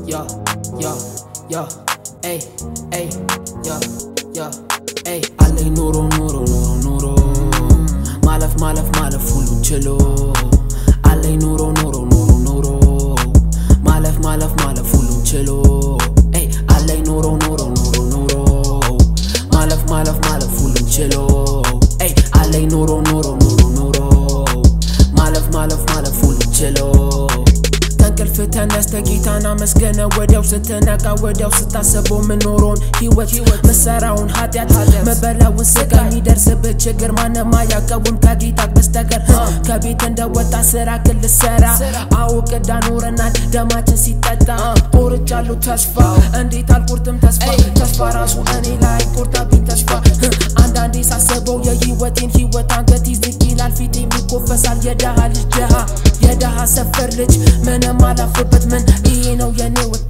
yo, yo, yo, ey, ey, yo, yo, ey አለኝ ኑሮ ኑሮ ኑሮ ኑሮ ማለፍ ማለፍ ማለፍ ሁሉን ችሎ አለኝ ኑሮ ኑሮ ኑሮ ኑሮ ማለፍ ማለፍ ማለፍ ሁሉን ችሎ ey አለኝ ኑሮ ኑሮ ኑሮ ኑሮ ማለፍ ማለፍ ማለፍ ሁሉን ችሎ ey አለኝ ኑሮ ኑሮ ኑሮ ኑሮ ማለፍ ማለፍ ማለፍ ሁሉን ችሎ ከእንቅልፍ ተነስተ ጌታን አመስገነ ወዲያው ስትነቃ ወዲያው ስታስበው ምኖረውን ህይወት መሰራውን ኃጢአት መበላውን ስጋ የሚደርስብህ ችግር ማንም አያቀቡም ከጌታ በስተቀር ከቤት እንደወጣ ስራ ክል ሰራ አዎ ቅዳ ኖረናል ደማችን ሲጠጣ ቆርጫለሁ ተስፋ እንዴት አልቆርጥም ተስፋ ተስፋ ራሱ እኔ ላይ ቆርጣብኝ ተስፋ አንዳንዴ ሳስበው የህይወቴን ህይወት አንገት ዝቅ ይላል ፊት የሚኮፈሳል የደሃ ልጅ ደሃ የደሃ ሰፈር ልጅ ምንም አላፍርበት ምን ይሄ ነው የኔ ወጥ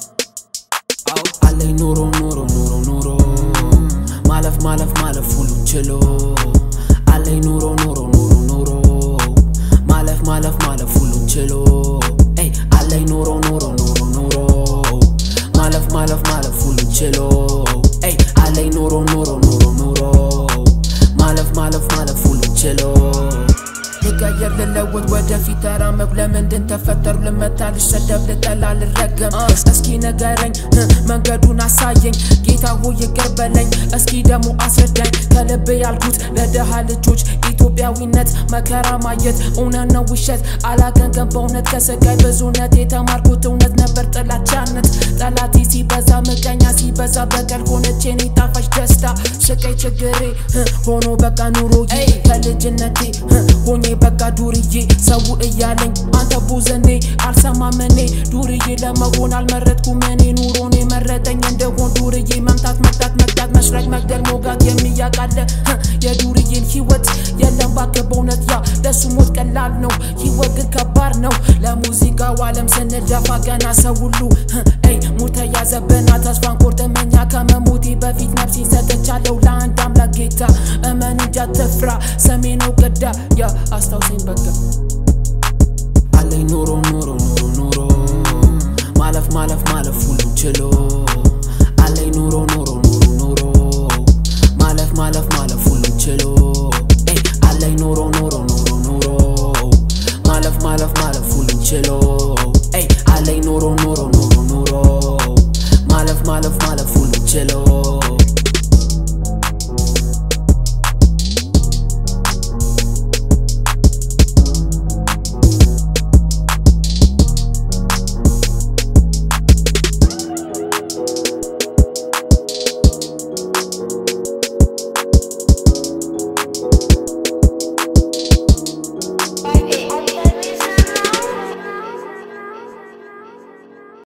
አለኝ ኑሮ ኑሮ ኑሮ ኑሮ ማለፍ ማለፍ ማለፍ ሁሉ ችሎ አለኝ ኑሮ ኑሮ ኑሮ ኑሮ ማለፍ ማለፍ ማለፍ ሁሉ ችሎ ey አለኝ ኑሮ ኑሮ ኑሮ ኑሮ ማለፍ ማለፍ ማለፍ ሁሉ ችሎ ey አለኝ ኑሮ ኑሮ ኑሮ ኑሮ ማለፍ ማለፍ ማለፍ ሁሉ ችሎ ልቀየር ልለወጥ ወደፊት ተራመድ ለምንድን ተፈጠሩ ልመታ ልሰደብ ልጠላ ልረገም እስኪ ንገረኝ መንገዱን አሳየኝ ጌታ ሆይ ይቅር በለኝ እስኪ ደግሞ አስረዳኝ ከልብ ያልኩት ለድሃ ልጆች ኢትዮጵያዊነት መከራ ማየት እውነት ነው ውሸት አላገንገን በእውነት ከስቃይ ብዙነት የተማርኩት እውነት ነበር ጥላቻነት ጠላቴ ሲበዛ ምቀኛ ሲበዛ በቀል ሆነች የኔ ጣፋጭ ደስታ ስቃይ ችግሬ ሆኖ በቃ ኑሮዬ ከልጅነቴ ሆኜ በቃ ዱርዬ ሰው እያለኝ አንተ ቦዘኔ አልሰማም እኔ ዱርዬ ለመሆን አልመረጥኩም እኔ ኑሮን የመረጠኝ እንደሆን ዱርዬ መምታት መቅጣት መቅጣት መስራቅ መግደል ሞጋት የሚያቃለ የዱርዬን ህይወት የለም ባክህ በእውነት ያ ለሱ ሞት ቀላል ነው ህይወት ግን ከባድ ነው ለሙዚቃው ዓለም ስንደፋ ገና ሰው ሁሉ ይ ሙድ ተያዘብና ተስፋን ቆርጥመኛ ከመሞቴ በፊት ነፍሴን ሰጥቻለሁ ለአንድ አምላክ ጌታ እመን እንጂ አትፍራ ሰሜ ነው ቅዳ ያ አስታውሰኝ በቃ አለኝ ኑሮ ኑሮ ኑሮ ኑሮ ማለፍ ማለፍ ማለፍ ሁሉ ችሎ አለኝ ኑሮ ኑሮ ኑሮ ኑሮ ማለፍ ማለፍ ማለፍ ሁሉ ችሎ ey አለኝ ኑሮ ኑሮ ኑሮ ኑሮ ማለፍ ማለፍ ማለፍ ሁሉ ችሎ ey አለኝ ኑሮ ኑሮ ኑሮ ኑሮ ማለፍ ማለፍ ማለፍ ሁሉ ችሎ